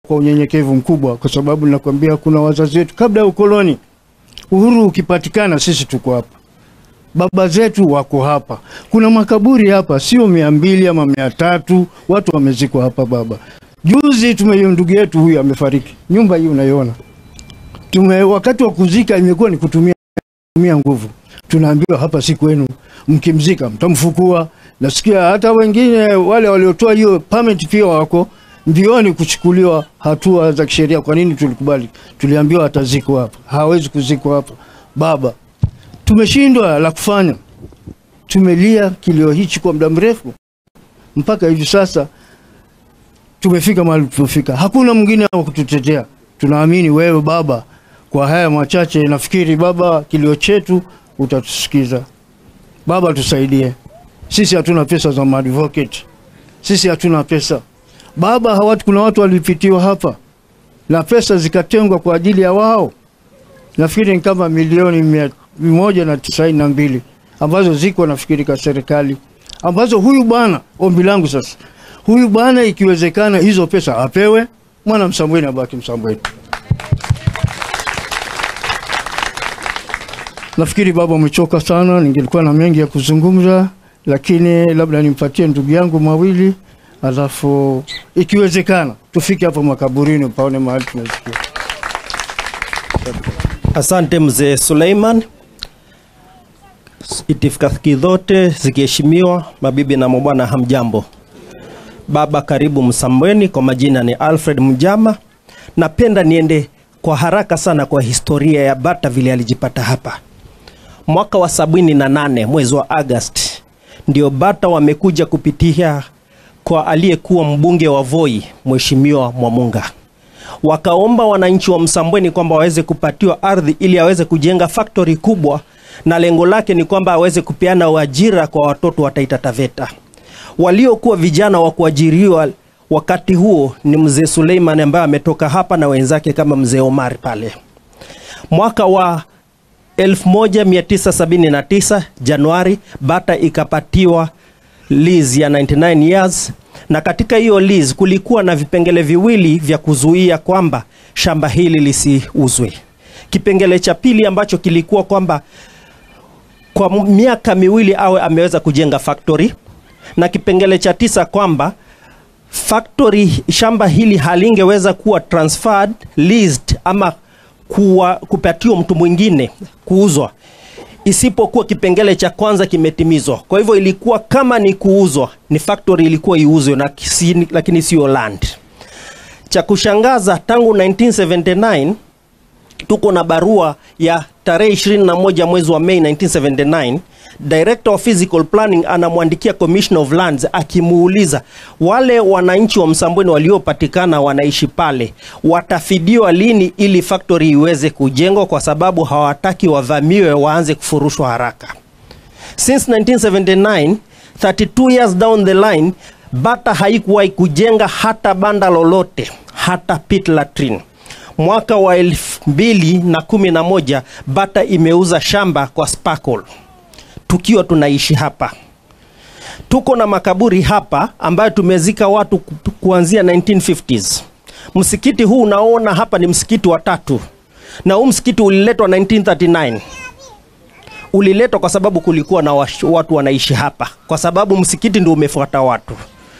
kwa unyenyekevu mkubwa, kwa sababu nakwambia kuna wazazi wetu kabla ya ukoloni, uhuru ukipatikana, sisi tuko hapa, baba zetu wako hapa, kuna makaburi hapa, sio mia mbili ama mia tatu watu wamezikwa hapa. Baba, juzi tume ndugu yetu huyu amefariki, nyumba hii unaiona, tume wakati wa kuzika imekuwa ni kutumia kutumia nguvu. Tunaambiwa hapa si kwenu, mkimzika mtamfukua. Nasikia hata wengine wale waliotoa hiyo permit pia wako mbioni kuchukuliwa hatua za kisheria. Kwa nini tulikubali? Tuliambiwa atazikwa hapa, hawezi kuzikwa hapa. Baba, tumeshindwa la kufanya, tumelia kilio hichi kwa muda mrefu, mpaka hivi sasa tumefika mahali tulipofika. Hakuna mwingine wa kututetea. Tunaamini wewe Baba. Kwa haya machache, nafikiri Baba, kilio chetu utatusikiza. Baba, tusaidie. Sisi hatuna pesa za maadvocate, sisi hatuna pesa Baba. Hawatu, kuna watu walipitiwa hapa na pesa zikatengwa kwa ajili ya wao, nafikiri ni kama milioni mia moja na tisaini na mbili ambazo ziko nafikiri kwa serikali, ambazo huyu bwana, ombi langu sasa, huyu bwana ikiwezekana hizo pesa apewe, mwana Msambweni abaki Msambweni. Nafikiri baba umechoka sana, ningelikuwa na mengi ya kuzungumza, lakini labda nimpatie ndugu yangu mawili, alafu ikiwezekana tufike hapo makaburini paone mahali tunazikia. Asante mzee Suleiman. Itifaki zote zikiheshimiwa, mabibi na mabwana, hamjambo. Baba, karibu Msambweni. Kwa majina ni Alfred Mjama. Napenda niende kwa haraka sana kwa historia ya Bata vile alijipata hapa mwaka wa sabini na nane mwezi wa Agosti ndio Bata wamekuja kupitia kwa aliyekuwa mbunge wa Voi Mheshimiwa Mwamunga, wakaomba wananchi wa Msambweni kwamba waweze kupatiwa ardhi ili aweze kujenga factory kubwa, na lengo lake ni kwamba aweze kupeana ajira kwa watoto wa Taita Taveta. Waliokuwa vijana wa kuajiriwa wakati huo ni mzee Suleiman ambaye ametoka hapa na wenzake kama mzee Omar pale mwaka wa 1979 Januari, Bata ikapatiwa lease ya 99 years, na katika hiyo lease kulikuwa na vipengele viwili vya kuzuia kwamba shamba hili lisiuzwe. Kipengele cha pili ambacho kilikuwa kwamba kwa miaka miwili awe ameweza kujenga factory, na kipengele cha tisa kwamba factory shamba hili halingeweza kuwa transferred, leased ama kuwa, kupatiwa mtu mwingine kuuzwa isipokuwa kipengele cha kwanza kimetimizwa. Kwa hivyo ilikuwa kama ni kuuzwa, ni factory ilikuwa iuzwe na kisi, lakini sio land. Cha kushangaza tangu 1979 tuko na barua ya tarehe 21 mwezi wa Mei 1979 Director of Physical Planning anamwandikia Commissioner of Lands akimuuliza wale wananchi wa Msambweni waliopatikana wanaishi pale watafidiwa lini ili factory iweze kujengwa, kwa sababu hawataki wavamiwe waanze kufurushwa haraka. Since 1979 32 years down the line, Bata haikuwahi kujenga hata banda lolote, hata pit latrine. Mwaka wa elfu mbili na kumi na moja Bata imeuza shamba kwa Sparkle tukiwa tunaishi hapa. Tuko na makaburi hapa ambayo tumezika watu ku- kuanzia 1950s. Msikiti huu unaona hapa ni msikiti wa tatu, na huu msikiti uliletwa 1939 uliletwa kwa sababu kulikuwa na wash- watu wanaishi hapa, kwa sababu msikiti ndio umefuata watu.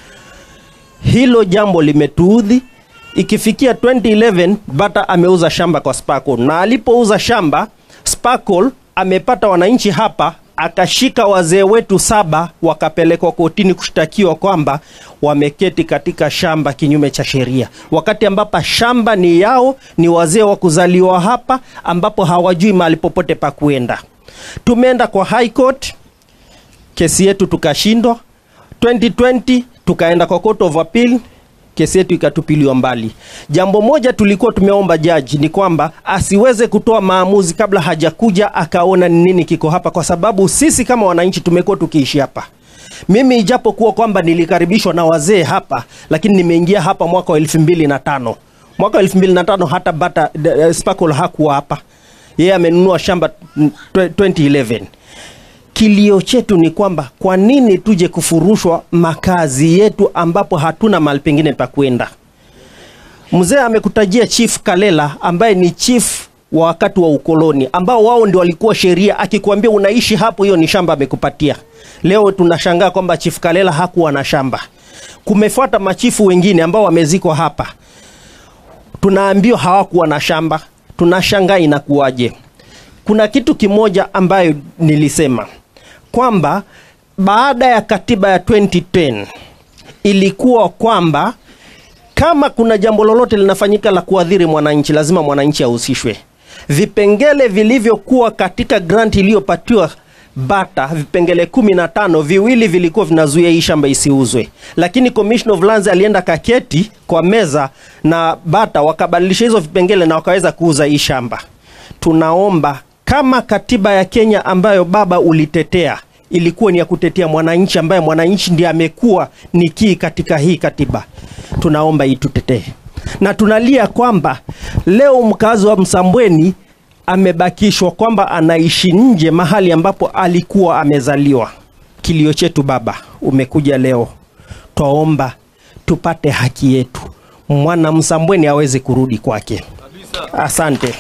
Hilo jambo limetuudhi. Ikifikia 2011 Bata ameuza shamba kwa Sparkle, na alipouza shamba Sparkle amepata wananchi hapa, akashika wazee wetu saba wakapelekwa kotini kushtakiwa kwamba wameketi katika shamba kinyume cha sheria, wakati ambapo shamba ni yao, ni wazee wa kuzaliwa hapa, ambapo hawajui mahali popote pa kuenda. Tumeenda kwa High Court, kesi yetu tukashindwa. 2020 tukaenda kwa Court of Appeal, kesi yetu ikatupiliwa mbali. Jambo moja tulikuwa tumeomba jaji ni kwamba asiweze kutoa maamuzi kabla hajakuja akaona ni nini kiko hapa, kwa sababu sisi kama wananchi tumekuwa tukiishi hapa. Mimi ijapokuwa kwamba nilikaribishwa na wazee hapa, lakini nimeingia hapa mwaka wa elfu mbili na tano mwaka wa elfu mbili na tano hata Bata uh, Sparkle hakuwa hapa, yeye amenunua shamba mm, 2011 kilio chetu ni kwamba kwa nini tuje kufurushwa makazi yetu ambapo hatuna mahali pengine pa kwenda. Mzee amekutajia Chief Kalela ambaye ni chief wa wakati wa ukoloni, ambao wao ndio walikuwa sheria. Akikwambia unaishi hapo, hiyo ni shamba amekupatia. Leo tunashangaa kwamba Chief Kalela hakuwa na shamba. Kumefuata machifu wengine ambao wamezikwa hapa, tunaambiwa hawakuwa na shamba. Tunashangaa inakuwaje? Kuna kitu kimoja ambayo nilisema kwamba baada ya katiba ya 2010 ilikuwa kwamba kama kuna jambo lolote linafanyika la kuadhiri mwananchi, lazima mwananchi ahusishwe. Vipengele vilivyokuwa katika grant iliyopatiwa Bata, vipengele kumi na tano, viwili vilikuwa vinazuia hii shamba isiuzwe, lakini Commission of Lands alienda kaketi kwa meza na Bata wakabadilisha hizo vipengele na wakaweza kuuza hii shamba. Tunaomba kama katiba ya Kenya ambayo baba ulitetea ilikuwa ni ya kutetea mwananchi, ambaye mwananchi ndiye amekuwa ni kii katika hii katiba, tunaomba itutetee, na tunalia kwamba leo mkazi wa Msambweni amebakishwa kwamba anaishi nje mahali ambapo alikuwa amezaliwa. Kilio chetu baba, umekuja leo, twaomba tupate haki yetu, mwana Msambweni aweze kurudi kwake. Asante.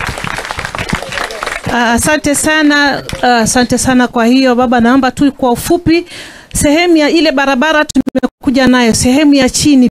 Ah, Asante sana, ah, asante sana. Kwa hiyo baba, naomba tu kwa ufupi, sehemu ya ile barabara tumekuja nayo, sehemu ya chini